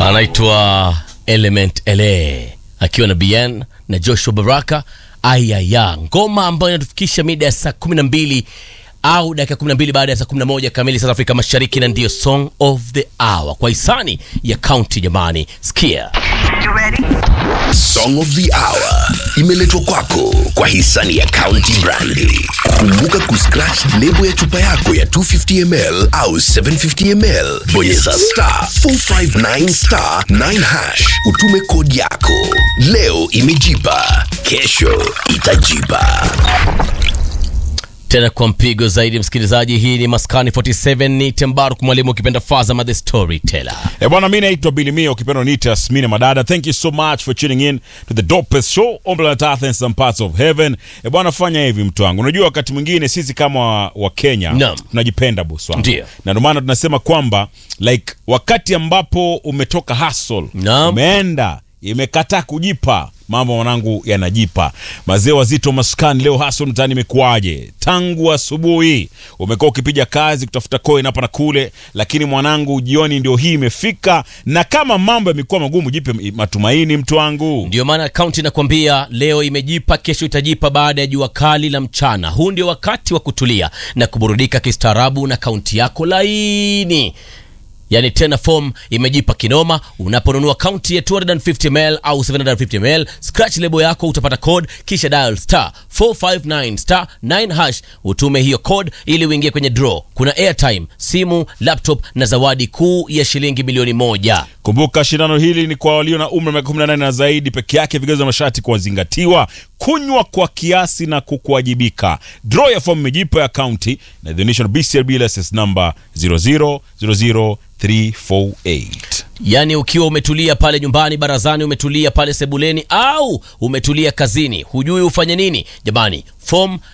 anaitwa Element LA akiwa na BN na Joshua Baraka. Ayaya, ngoma ambayo inatufikisha mida ya saa 12 au dakika 12 baada ya saa 11 kamili South Afrika Mashariki, na ndiyo song of the hour kwa hisani ya county. Jamani, sikia Song of the Hour imeletwa kwako kwa hisani ya County Brandi. Kumbuka kuscratch lebo ya chupa yako ya 250ml au 750ml, bonyeza star 459 star 9 hash, utume kodi yako. Leo imejipa, kesho itajipa. tena kwa mpigo zaidi, msikilizaji. Hii ni Maskani 47 ni Tembaruk mwalimu, ukipenda Fazama the storyteller. Eh, bwana mi naitwa Bilimia ukipenda niita Smina Madada. Thank you so much for tuning in to the dopest show on planet Earth and some parts of heaven. Eh, bwana fanya hivi mtu wangu. Unajua wakati mwingine sisi kama wa, wa Kenya Naam. tunajipenda boss wangu. Ndio. Na ndio maana tunasema kwamba like wakati ambapo umetoka hustle, Naam. umeenda imekataa kujipa mambo mwanangu yanajipa. Mazee wazito maskani leo hasa mtaani imekuwaje? Tangu asubuhi umekuwa ukipiga kazi kutafuta coin hapa na kule, lakini mwanangu, jioni ndio hii imefika, na kama mambo yamekuwa magumu, jipe matumaini mtu wangu. Ndio maana kaunti inakwambia leo imejipa, kesho itajipa. Baada ya jua kali la mchana, huu ndio wakati wa kutulia na kuburudika kistaarabu na kaunti yako laini. Yaani tena form imejipa kinoma. Unaponunua kaunti ya 250ml au 750ml, scratch lebo yako, utapata code, kisha dial star 459 star 9 hash, utume hiyo code ili uingie kwenye draw. Kuna airtime, simu, laptop na zawadi kuu ya shilingi milioni moja. Kumbuka shindano hili ni kwa walio na umri wa miaka 18 na zaidi peke yake, vigezo vya masharti kuwazingatiwa, kunywa kwa kiasi na kukuwajibika. Draw ya fomu imejipa ya kaunti na idhinisho na BCRB license number 0000348. Yaani ukiwa umetulia pale nyumbani, barazani, umetulia pale sebuleni, au umetulia kazini, hujui ufanye nini? Jamani, form